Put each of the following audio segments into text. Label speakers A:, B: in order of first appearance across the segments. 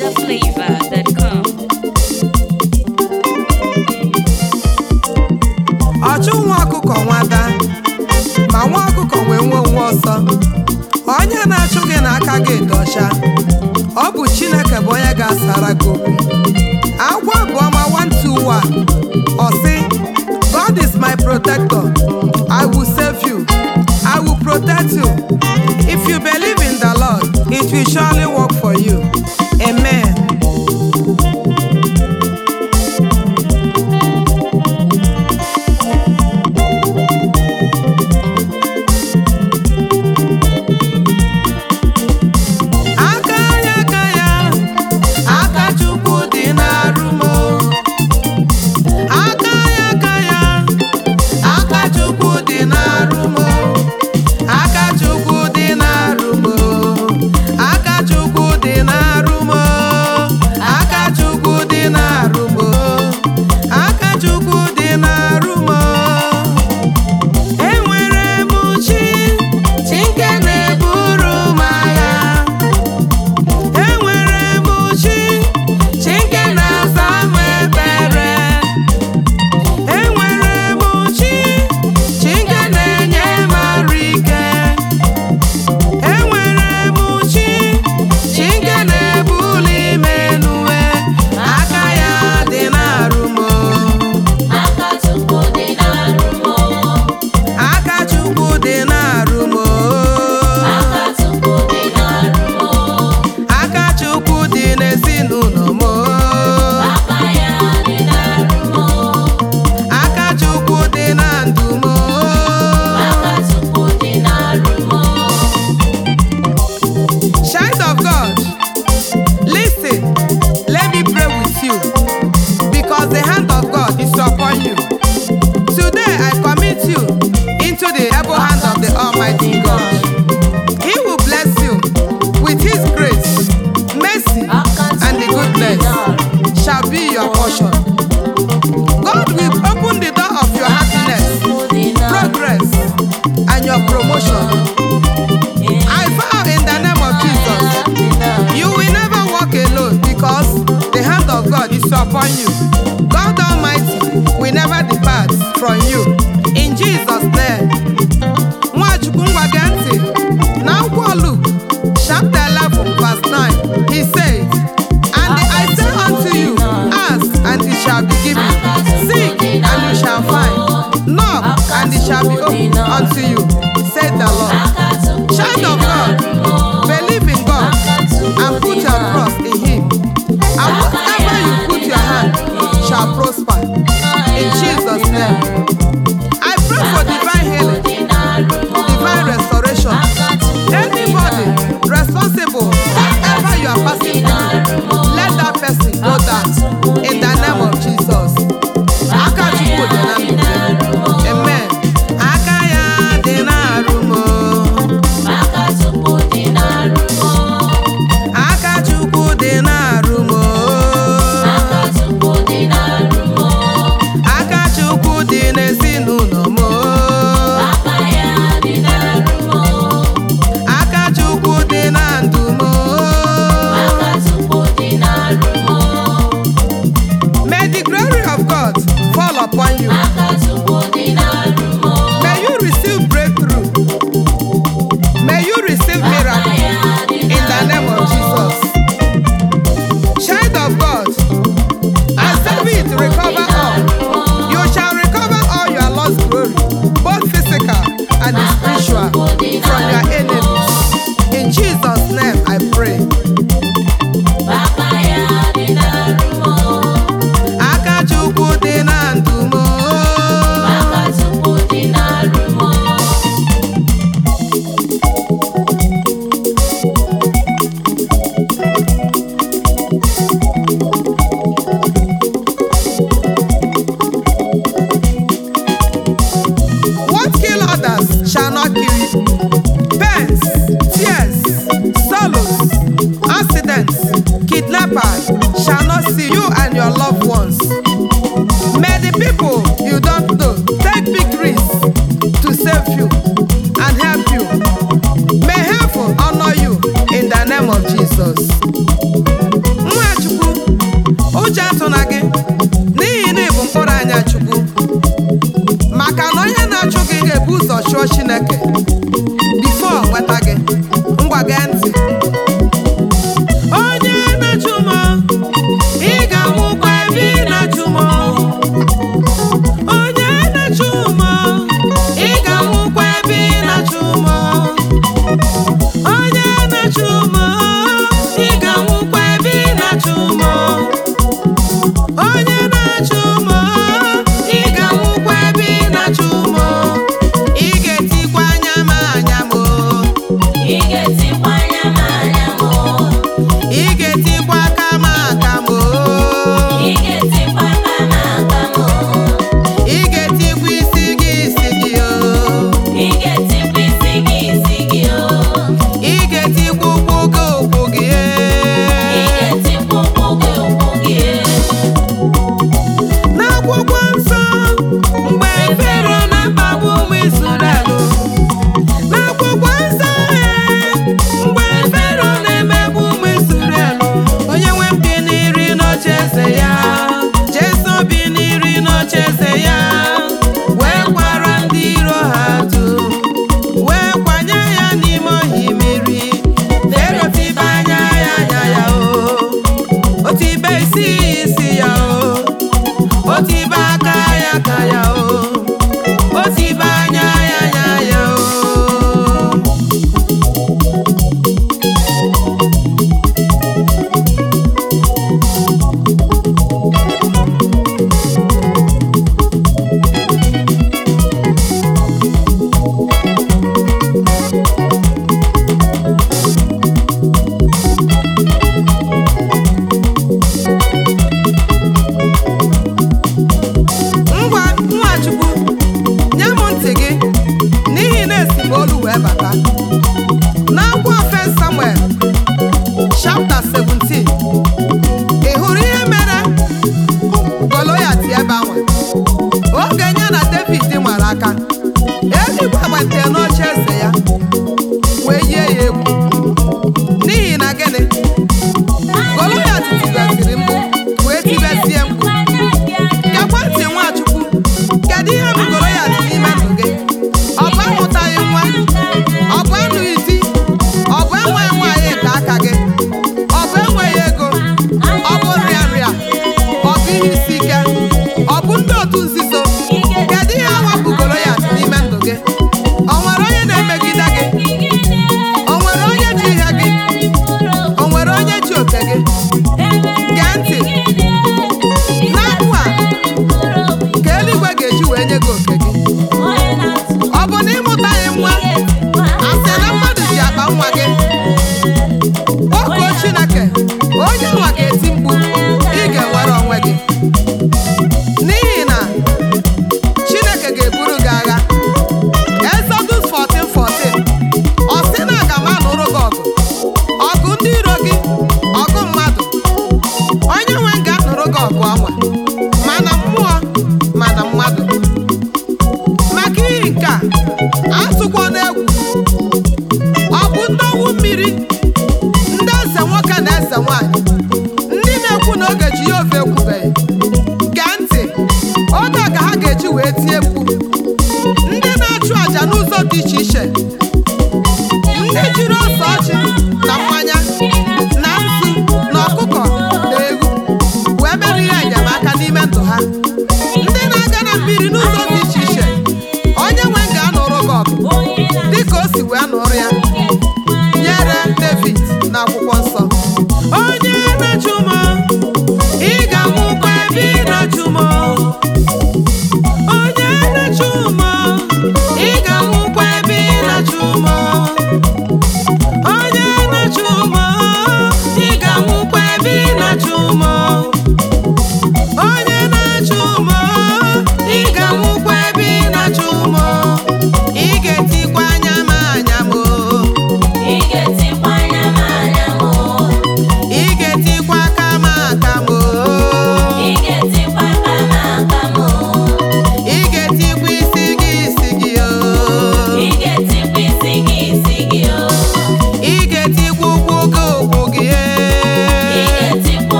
A: NigerFlavor.com.
B: ọchụ nwa ọkụkọ nwada ma nwa ọkụkọ wee nwee nwa ọsọ onye na-achụ gị n'aka gị dị ọcha ọ bụ chineke bụ onye ga-asara gị okwu agwọ abụọ ma 121 ọ sị God is my protector I will save you I will protect you if you believe in the Lord it will surely work for you amen aka ya aka ya aka chukwu dị n'arụ m o. aka ya aka ya aka chukwu dị n'arụ m o. aka chukwu dị n'arụ m o. aka chukwu dị n'arụ m o. aka chukwu dị n'arụ m o. aka chukwu dị n'arụ m o. enwere m chi chi nke na-eburu m agha enwere m chi chi nke na-asa m ekpere enwere m chi chi nke na-enye m arụ ike enwere m chi chi nke na-ebuli m enuwe aka ya dị n'arụ m aka chukwu dị n'arụ m aka chukwu dị n'ezinụlọ m aka chukwu dị na ndụ m child of god listen let me pray with you because the hand of god is upon you today i commit you into the able hand of the almighty god he will bless you with his grace mercy and the goodness shall be your portion god will open the door of your happiness progress and your promotion I vow in the name of Jesus, you will never walk alone because the hand of God is upon you. God Almighty will never depart from you. In Jesus' name. Nwachukwu ngwa gee ntị na akwụkwọ Luke chapter 11 verse 9 he says and I say unto you ask and it shall be given seek and you shall find knock and it shall be opened unto you said the Lord Child of God, believe in God and put your trust in Him. And whatever you put your hand shall prosper. In Jesus' name. I pray for divine healing, divine restoration. Anybody responsible, whatever you are passing through, let that person go down. In the name of Jesus. Aka Chukwu dị na ndụ gị. Amen. Aka ya dị n'arụ m o. aka chukwu dị n'arụ m o. aka chukwu dị n'ezinụlọ m o. aka chukwu dị na ndụ m o. may the glory of god fall upon you may you receive breakthrough may you receive miracle in the name of jesus child of god as david recover all you shall recover all your lost glory both physical and spiritual from your enemies in jesus name i pray aka chukwu dị na ndụ m o. What kill others shall not kill you. Pains, tears, sorrows, accidents, kidnappers shall not see you and your loved ones. May the people you don't know take big risks to save you and help you. May heaven honor you in the name of Jesus. Nwa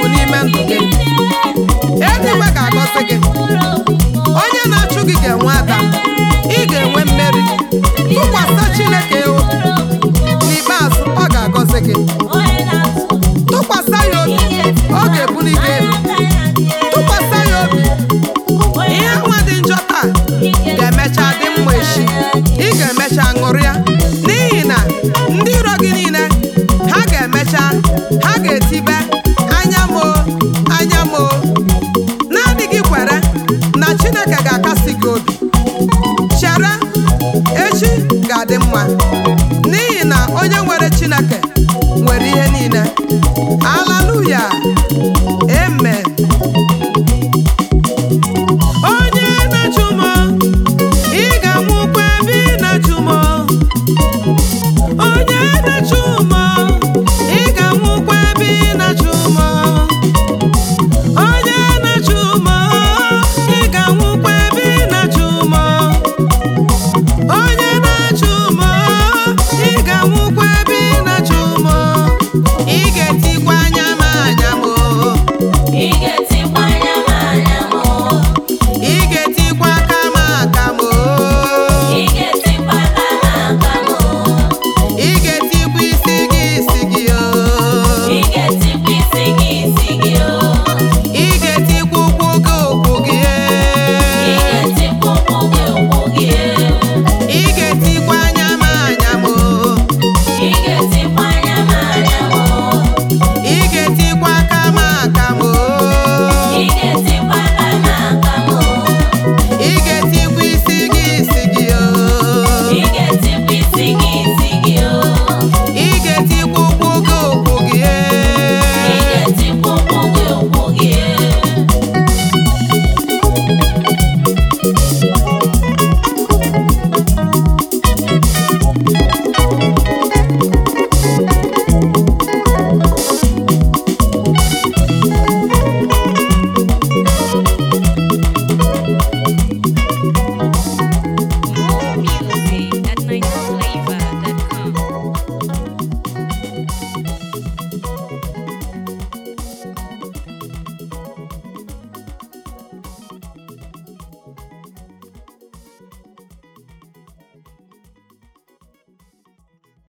B: n'ime ndụ gị eluigwe ga-agọzi gị onye na-achụ gị ga-enwe ada ị ga-enwe mmeri tụkwasị Chineke obi n'ikpeazụ ọ ga-agọzi gị tụkwasị ya obi ọ ga-ebuli gị